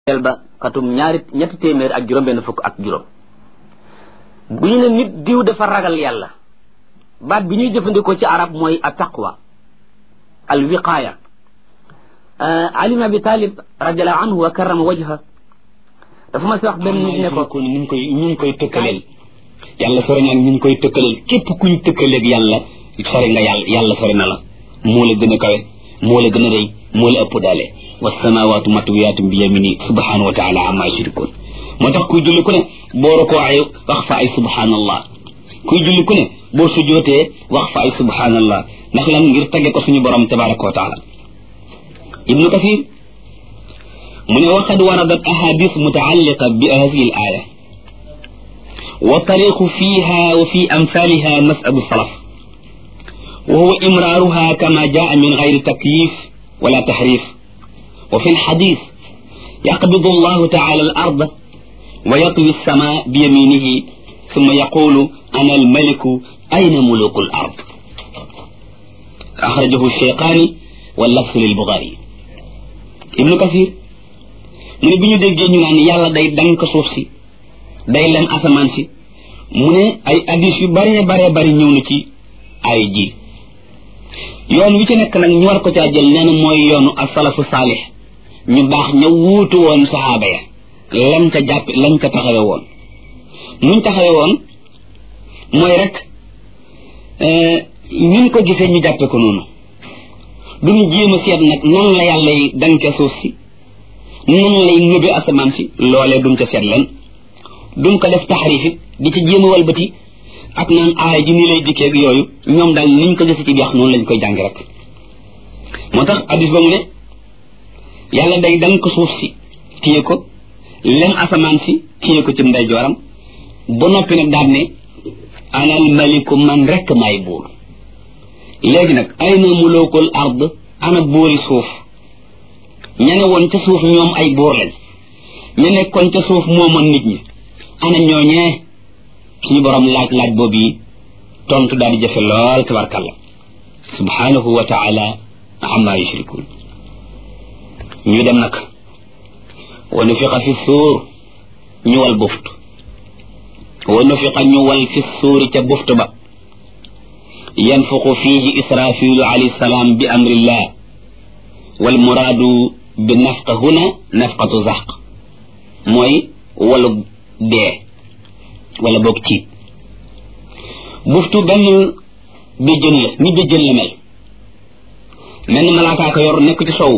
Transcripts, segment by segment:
el ba xatum ñaari ñetti téeméer ak juróom benn fukk ak juróom bu ñu ne nit diw dafa ragal yàlla baat bi ñuy jëfandikoo ci arab mooy a taqwa al wiqaaya ali ibn abi talib radiallahu anhu wa karrama wajha dafa ma si wax benn nit ne ko ñu ngi koy ñu ngi koy tëkkaleel yàlla sori naan ñu ngi koy tëkkaleel képp kuñ tëkkaleeg yàlla sori nga yàlla yàlla sori na la moo la gën a kawe moo la gën a rëy moo la ëpp daale wasamawaatu matwiyaatun bi yamini subhanahu wa taala amma yushrikun moo tax kuy julli ku ne boo rokoo ay wax fa ay subhanallah kuy julli ku ne boo sujootee wax fa ay subhanallah ndax lan ngir tagge ko suñu borom tabaraka wa taala ibnu kathir mu ne waqad waradat ahadith mutaalliqa bi hadihi al aya wa tariqu fiha wa fi amthaliha masabu salaf wa huwa imraaruha kama jaa min gayri takyif wala tahrif wa fi lxadis yaqbidu allahu taala al arda wa yatwi alsama bi yaminihi summa yaqulu ana almaliku ayna muluku al ard axrajahu cheyqaani wa lafsu lilbuxaari ibnu kasir mu ne bi ñu déggee ñu naan yàlla day dank suuf si day lem asamaan si mu ne ay addis yu baree baree bari ñëw na ci ay ji yoon wi ci nekk nag ñu war ko caa jël nee na mooy yoonu asalafu saalix ñu baax ña wuutu woon saxaaba ya lañ ca jàpp lañ ca taxawe woon nuñ taxawe woon mooy rek ñun ko gisee ñu jàppe ko noonu duñu jéem a seet nag nan la yàlla yi danke suuf si nan lay nëbe asamaan si loolee duñ ca seet leen duñ ko def taxarif it di ci jéem a walbati ak naan aay ji nii lay dikkee ak yooyu ñoom daal niñ ko gisi ci deex noonu lañ koy jàngi rek moo tax addis ba mu ne yàlla day dank suuf si téye ko lem asamaan si téye ko ci ndeyjooram ba noppi nag daal ne anal maliku man rekk maay buur léegi nag ay na mulukul ard ana buuri suuf ña ne woon ca suuf ñoom ay buur lañ ña nekkoon ca suuf moomoon nit ñi ana ñooñee suñu borom laaj laaj boobu yi tontu daal di jëfe lool tabarkalla subhanahu wa taala amma yushrikun ñu dem nag wa nufiqa fi suur ñu wal buft wa nufiqa ñu wal fi suuri ca buft ba yanfuqu fihi israfilu alayhi salaam bi amrillah wal muraadu bi nafqa huna nafqatu zaq mooy walu dee wala boog tiit buftu benn béjjën la ni béjjën la mel mel ni malaakaa ko yor nekk ci sow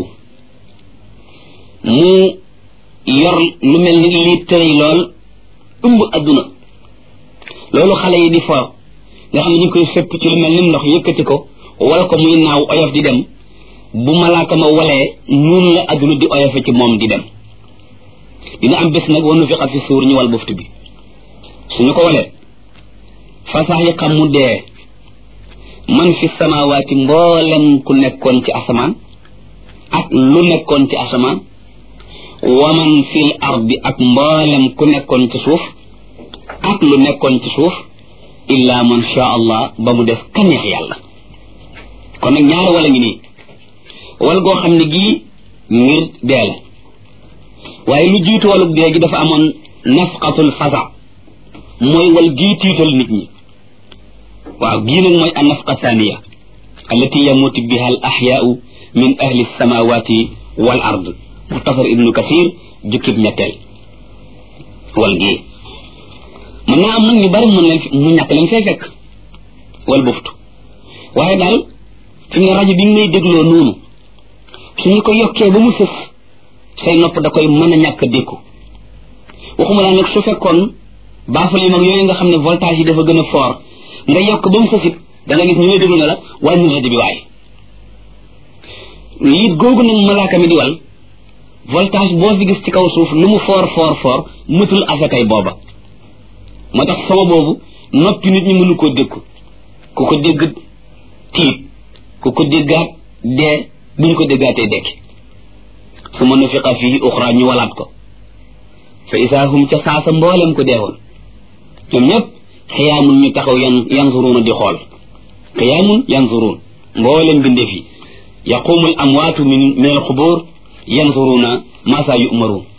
mu yor lu mel ni lii tëray lool ëmb adduna loolu xale yi di fo nga xam ne ñu koy sëpp ci lu mel ni ndox yëkkati ko wala ko muy naaw oyof di dem bu malaaka ma walee noonu la adduna di oyofe ci moom di dem dina am bés nag wanu fiqa fi suur ñu wal buftu bi suñu ko walee fasax yi xam mu dee man fi samawaati mboolem ku nekkoon ci asamaan ak lu nekkoon ci asamaan wa man fil ardi ak mboolem ku nekkoon ci suuf ak lu nekkoon ci suuf illa man sha allah ba mu def kaneex yàlla kon nag ñaari wala ngi nii wal goo xam ne gii ngir dee la waaye lu jiitu walug dee gi dafa amoon nafqatul fasa mooy wal gii tiital nit ñi waaw gii nag mooy an nafqa thaniya allati yamutu biha al axyaau min ahli samawati wal ard muxtasar ibnu kasir jukkib ñetteel wal gii mën naa am nag ñu bari mën leen mu ñàkk leen fay fekk wal buftu waaye daal fi nga rajo bi ngay dégloo noonu suñu ko yokkee ba mu sës say nopp da koy mën a ñàkk dékku waxuma laa nag su fekkoon baafal yi mag yooyu nga xam ne voltage yi dafa gën a fort nga yokk ba mu sësit da nga gis ñu lay déglu ne la wàññi rajo bi waaye liit googu nag malaaka mi di wal voltage boo fi gis ci kaw suuf lu mu fort fort fort mëtul asakay booba moo tax sama boobu noppi nit ñi mënu koo dékku ku ko dégg tiit ku ko déggaat dee buñ ko déggaatee dekki su ma nufiqa fii uxra ñu walaat ko fa isaa hum ca saasa mboolem ko deewoon ñoom ñëpp xiyaamun ñu taxaw yan yanzuruuna di xool xiyaamun yanzuruun mboolem bindee fi yaqumu al amwaatu min min al xubur yanzuruuna ma saa yu'maruun